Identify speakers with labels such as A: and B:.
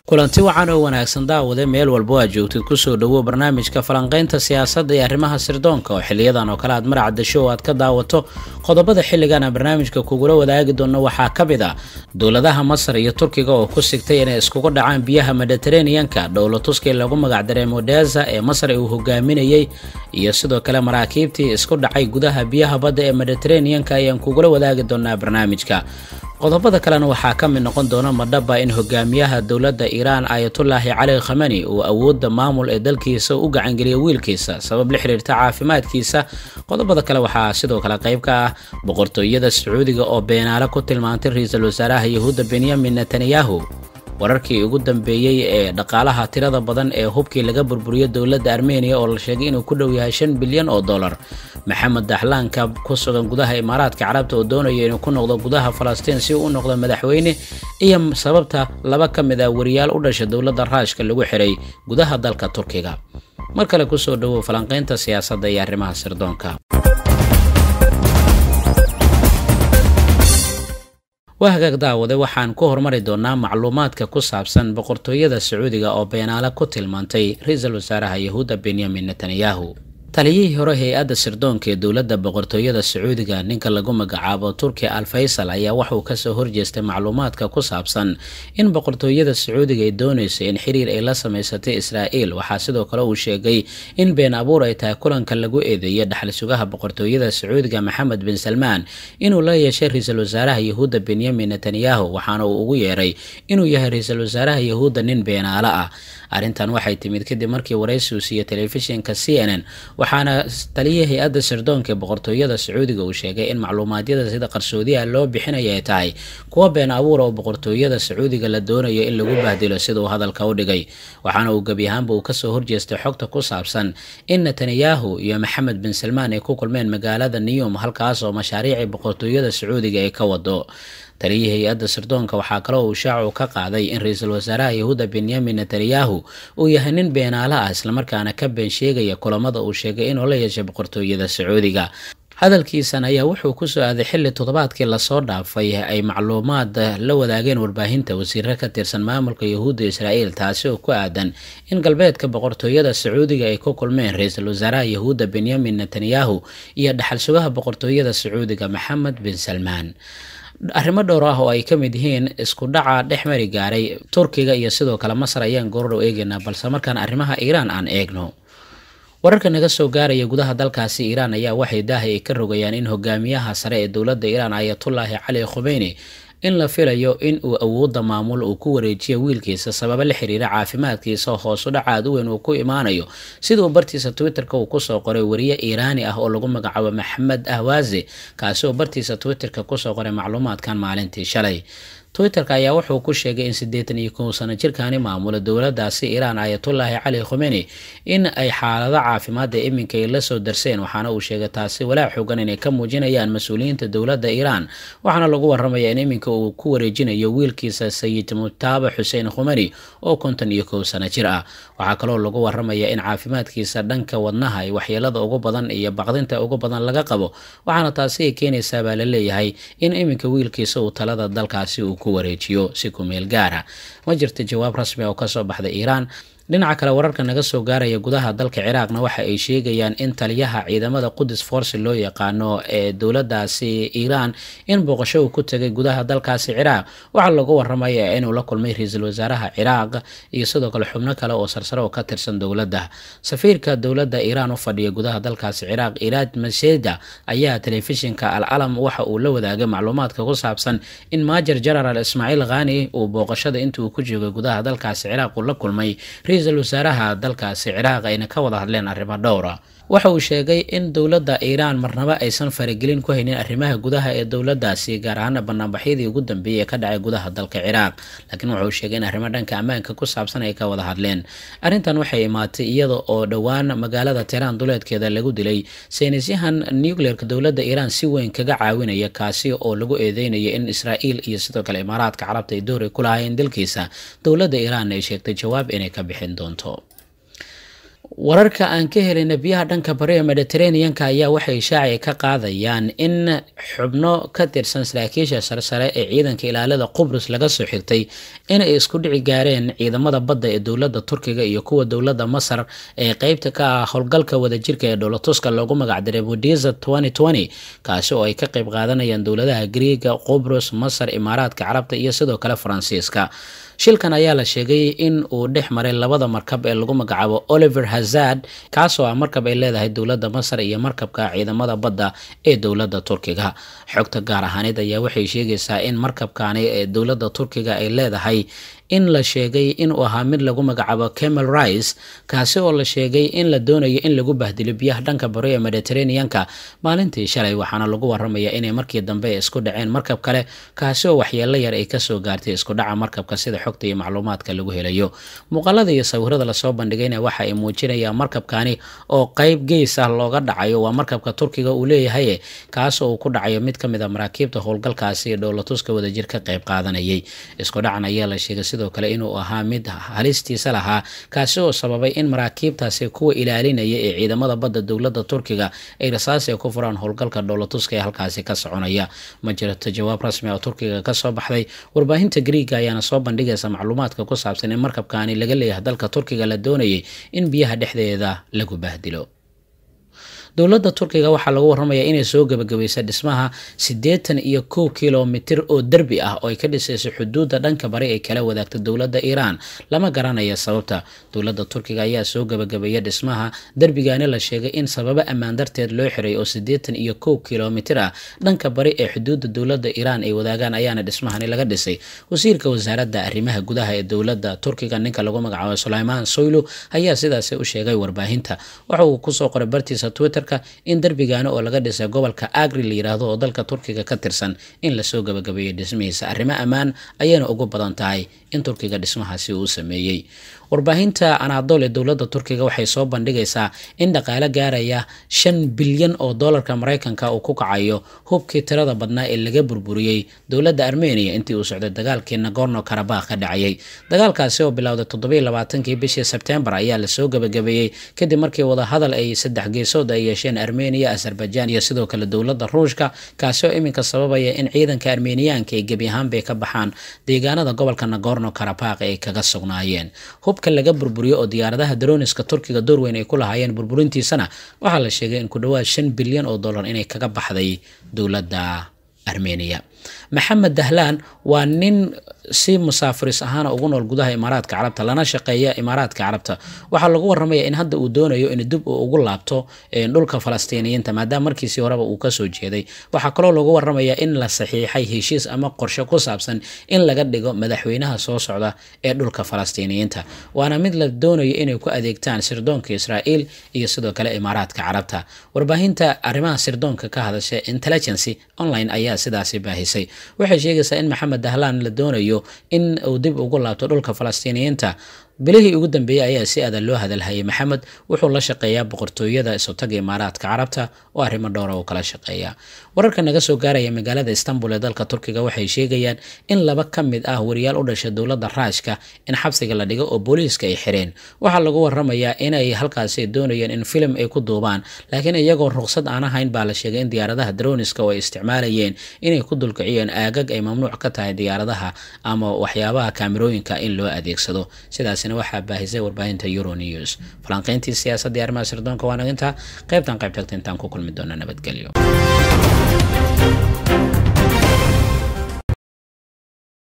A: kulanti wacan oo wanaagsan daawade meel walbo aad joogtid kusoo dhowow barnaamijka falanqaynta siyaasadda iyo arrimaha sirdoonka oo xiliyadan oo kale aad maracdasho oo aad ka daawato qodobada xilligan aan barnaamijka kugula wadaagi doono waxaa ka mid ah dowladaha masar iyo turkiga oo ku sigtay inay iskugu dhacaan biyaha mediteraneanka dhowlatuskii lagu magacdaray modeza ee masar uu hogaaminayey iyo sidoo kale maraakiibtii isku dhacay gudaha biyaha badda ee mediteraneanka ayaan kugula wadaagi doonaa barnaamijka qodobada kalena waxaa ka mid noqon doona madhaba in hogaamiyaha dowladda iiraan ayatullaahi cali khamani uu awoodda maamul ee dalkiisa u gacangeliya wiilkiisa sabab la xiriirta caafimaadkiisa qodobada kale waxaa sidoo kale qayb ka ah boqortooyada sacuudiga oo beenaale ku tilmaantay ra-iisul wasaaraha yahuudda benyamin netanyahu wararkii ugu dambeeyey ee dhaqaalaha tirada badan ee hubkii laga burburiyo dowladda armeniya oo la sheegay inuu ku dhow yahay shan bilyan oo dollar maxamed daxlaanka ku sugan gudaha imaaraadka carabta oo doonaya inuu ku noqdo gudaha falastiin si uu u noqdo madaxweyne iyo sababta laba ka mid ah wariyaal u dhasha dowladda raashka lagu xiray gudaha dalka turkiga mar kale kusoo dhowow falanqaynta siyaasadda iyo arrimaha sirdoonka waa hagaag daawade waxaan ku hormari doonaa macluumaadka ku saabsan boqortooyada sacuudiga oo beenaale ku tilmaantay ra-iisul wasaaraha yahuudda benyamin netanyahu taliyihii hore hay-adda sirdoonka ee dowladda boqortooyada sacuudiga ninka lagu magacaabo turki al faysal ayaa waxauu kasoo horjeestay macluumaadka ku saabsan in boqortooyada sacuudiga ay doonayso in xiriir ay la samaysatay israa'iil waxaa sidoo kale uu sheegay in been abuur ay tahay kulanka lagu eedeeyay dhaxal sugaha boqortooyada sacuudiga maxamed bin salmaan inuu la yeeshay ra-iisul wasaaraha yahuudda benyamin netanyahu waxaana uu ugu yeeray inuu yahay ra-iisul wasaaraha yahuudda nin beenaale ah arrintan waxay timid kadib markii waraysi uu siiyey telefishinka c n n waxaana taliya hay-adda sirdoonka ee boqortooyada sacuudiga uu sheegay in macluumaadyada sida qarsoodiha loo bixinaya ay tahay kuwa been abuura oo boqortooyada sacuudiga la doonayo in lagu bahdilo sida uu hadalka u dhigay waxaana uu gebi ahaanba uu kasoo horjeestay xogta ku saabsan in netanyahu iyo maxamed bin salmaan ay ku kulmeen magaalada niyum halkaas oo mashaariicii boqortooyada sacuudiga ay ka wado taliyii hay-adda sirdoonka waxaa kaloo uu shaacu ka qaaday in ra-iisul wasaaraha yahuudda benyamin netanyahu uu yahay nin beenaale ah islamarkaana ka been sheegaya kulamada uu sheegay inuu la yeeshay boqortooyada sacuudiga hadalkiisan ayaa wuxuu kusoo aaday xilli toddobaadkii lasoo dhaafay ay macluumaad la wadaageen warbaahinta wasiiro ka tirsan maamulka yahuudda israa'iil taasi oo ku aadan in galbeedka boqortooyada sacuudiga ay ku kulmeen ra-iisul wasaaraha yahuudda benyamin netanyahu iyo dhaxal sugaha boqortooyada sacuudiga maxamed bin salmaan arrimo dhowr ah oo ay ka mid yihiin isku dhaca dhex mari gaaray turkiga iyo sidoo kale masar ayaan goordhow eegaynaa balse markaan arrimaha iiraan aan eegno wararka naga soo gaaraya gudaha dalkaasi iiraan ayaa waxay daahay ay ka rogayaan in hogaamiyaha sare ee dowladda iiraan ayatullaahi cali khumeyni in la filayo in uu awoodda maamul uu ku wareejiyo wiilkiisa sababo la xiriira caafimaadkiisa hoosu dhac aad u weyn uu ku imaanayo sida uu bartiisa twitterka uu kusoo qoray wariye iiraani ah oo lagu magacaabo maxamed ahwaazi kaasi oo bartiisa twitterka kusoo qoray macluumaadkan maalintii shalay twitterka ayaa wuxuu ku sheegay in siddeetan iyo kow sano jirkaani maamula dowladaasi iiraan ayatullaahi cali khumeni in ay xaalado caafimaadda iminka ay la soo darseen waxaana uu sheegay taasi walaac xoogan inay ka muujinayaan mas-uuliyiinta dowladda iiraan waxaana lagu waramaya in iminka uu ku wareejinayo wiilkiisa sayid mutaaba xuseen khumeni oo konton iyo kow sano jir ah waxaa kaloo lagu waramaya in caafimaadkiisa dhanka wadnaha ay waxyeelada ugu badan iyo baqdinta ugu badan laga qabo waxaana taasi ay keenaysaa baa la leeyahay in iminka wiilkiisa uu talada dalkaasi uu wareejiyo si ku meel gaara ma jirta jawaab rasmi oo kasoo baxda iiraan dhinaca kale wararka naga soo gaaraya gudaha dalka ciraaqna waxa ay sheegayaan in taliyaha ciidamada qudus force loo yaqaano ee dowladaasi iiraan in booqasho uu ku tegay gudaha dalkaasi ciraaq waxaa lagu waramaya inuu la kulmay ra-iisul wasaaraha ciraaq iyo sidoo kale xubno kale oo sarsare oo ka tirsan dowladda safiirka dowladda iiraan u fadhiya gudaha dalkaasi ciraaq iraad maseda ayaa telefishinka al calam waxa uu la wadaagay macluumaadka ku saabsan in maajer genaraal ismaaciil khani uu booqashada inta uu ku joogay gudaha dalkaasi ciraaq uu la kulmay ra-iisul wasaaraha dalkaasi ciraaq ayna ka wada hadleen arrimo dhowra waxa uu sheegay in dowladda iiraan marnaba aysan faragelin ku haynin arrimaha gudaha ee dowladaasi gaar ahaana banaanbaxyadii ugu dambeeyay ee ka dhacay gudaha dalka ciraaq laakiin wuxuu sheegay in arrimo dhanka ammaanka ku saabsan ay ka wada hadleen arrintan waxay imaatay iyada oo dhowaan magaalada tehraan duleedkeeda lagu dilay saynisyahan nucleerka dowladda iiraan si weyn kaga caawinaya kaasi oo lagu eedeynaya in israa'iil iyo sidoo kale imaaraadka carabta ay dooray ku lahaayeen dalkiisa dowladda iiraan ay sheegtay jawaab inay ka bixin doonto wararka aan ka helayna biyaha dhanka bari ee mediteraneanka ayaa waxay shaaci ka qaadayaan in xubno ka tirsan saraakiisha sarsare ee ciidanka ilaalada qubrus laga soo xigtay inay isku dhici gaareen ciidamada badda ee dowladda turkiga iyo kuwa dowladda masar ee qeybta ka ah howlgalka wadajirka ee dholatuska loogu magacdaray budiza kaasi oo ay ka qeyb qaadanayaan dowladaha griiga qubrus masar imaaraadka carabta iyo sidoo kale faransiiska shilkan ayaa la sheegay in uu dhex maray labada markab ee lagu magacaabo oliver hazard kaasoo ah markab ay leedahay dowladda masar iyo markabka ciidamada badda ee dowladda turkiga xogta gaar ahaaneed ayaa waxay sheegaysaa in markabkani ee dowladda turkiga ay leedahay in la sheegay inuu ahaa mid lagu magacaabo camel rice kaasi oo la sheegay in la doonayo in lagu bahdilo biyaha dhanka bari ee mediteraneanka maalintii shalay waxaana lagu waramaya inay markii dambe isku dhaceen markab kale kaasi oo waxyeelo yar ay kasoo gaartay isku dhaca markabka sida xogta iyo macluumaadka lagu helayo muuqaalada iyo sawirada lasoo bandhigayna waxa ay muujinayaan markabkani oo qeyb gees ah looga dhacayo waa markabka turkiga uu leeyahay kaasoo uu ku dhacayo mid ka mid a maraakiibta howlgalkaasi ee dhowlatuska wadajir ka qeyb qaadanayay isku dhacan ayaa la sheegay sidoo kale inuu ahaa mid halistiisa lahaa kaasi oo sababay in maraakiibtaasi kuwa ilaalinaya ee ciidamada badda dowladda turkiga ay rasaasi ku furaan howlgalka dhowlatuska ee halkaasi ka soconaya ma jirto jawaab rasmi oo turkiga kasoo baxday warbaahinta griiga ayaana soo bandhigaysa macluumaadka ku saabsan in markabkaani laga leeyahay dalka turkiga la doonayay in biyaha dhexdeeda lagu bahdilo dowladda turkiga waxaa lagu waramayaa inay soo gebagabaysa dhismaha siddeetan iyo kow kilomitir oo derbi ah oo ay ka dhisayso xuduudda dhanka bari ay kala wadaagta dowladda iiraan lama garanaya sababta dowladda turkiga ayaa soo gebagabeeya dhismaha derbigaani la sheegay in sababo ammaan darteed loo xiray oo siddeetan iyo kow kilomitir ah dhanka bari ee xuduudda dowladda iiraan ay wadaagaan ayaana dhismahani laga dhisay wasiirka wasaaradda arrimaha gudaha ee dowladda turkiga ninka lagu magacaabo sulaymaan soylu ayaa sidaasi u sheegay warbaahinta waxa uu kusoo qoray bartiisa twitter in derbigaani oo laga dhisay gobolka agri la yiraahdo oo dalka turkiga ka tirsan in lasoo gabagabeeyay dhismihiisa arrimo ammaan ayayna ugu badan tahay in turkiga dhismahaasi uu sameeyey warbaahinta anadol ee dowladda turkiga waxay soo bandhigaysaa in dhaqaale gaaraya shan bilyan oo doolarka maraykanka uu ku kacayo hubkii tirada badnaa ee laga burburiyey dowladda armeniya intii uu socday dagaalkii nagorno karabakh ka dhacayay dagaalkaasi oo bilowday toddobiy labaatankii bishii sebtembar ayaa lasoo gabagabeeyey kadib markii wadahadal ay saddex geesood ay yeesheen armeniya azerbaijan iyo sidoo kale dowladda ruushka kaasi oo iminka sababaya in ciidanka armeniyaanka ay gebi ahaanbay ka baxaan deegaanada gobolka nagorno karabakh ay kaga sugnaayeen hubka laga burburiyo oo diyaaradaha daroniska turkiga doorweyn ay ku lahaayeen burburintiisana waxaa la sheegay in ku dhowaad shan bilyan oo dollar inay kaga baxday dowladda armeniya maxamed dahlaan waa nin si musaafiris ahaana ugu nool gudaha imaaraadka carabta lana shaqeeya imaaraadka carabta waxaa lagu waramaya in hadda uu doonayo in dib uu ugu laabto dhulka falastiiniyiinta maadaama markiisii horeba uu kasoo jeeday waxaa kaloo lagu waramaya in la saxiixay heshiis ama qorshe ku saabsan in laga dhigo madaxweynaha soo socda ee dhulka falastiiniyiinta waana mid la doonayo inay ku adeegtaan sirdoonka israa'iil iyo sidoo kale imaaraadka carabta warbaahinta arrimaha sirdoonka ka hadasha intelligency online ayaa sidaasi baahisay waxay sheegaysaa in maxamed dahlaan la doonayo in uu dib ugu laabto dhulka falastiiniyiinta bilihii ugu dambeeyey ayaa si adan loo hadalhayay maxamed wuxuu la shaqeeyaa boqortooyada isotaga imaaraadka carabta oo arrimo dhowra uu kala shaqeeya wararka naga soo gaaraya magaalada istanbul ee dalka turkiga waxay sheegayaan in laba ka mid ah wariyaal u dhashay dowladda raashka in xabsiga la dhigo oo booliiska ay xireen waxaa lagu waramayaa inay halkaasi doonayeen in filim ay ku duubaan laakiin iyagoo ruqsad aan ahayn baa la sheegay in diyaaradaha droniska oo ay isticmaalayeen inay ku dulkiciyeen aagag ay mamnuuc ka tahay diyaaradaha ama waxyaabaha kaamirooyinka in loo adeegsado sidaasina waxaa baahisay warbaahinta euronews falanqeyntii siyaasadda iyo arrimaha sirdoonka waa naginta qaybtan qayb tagta intaan ku kulmi doona nabadgelyo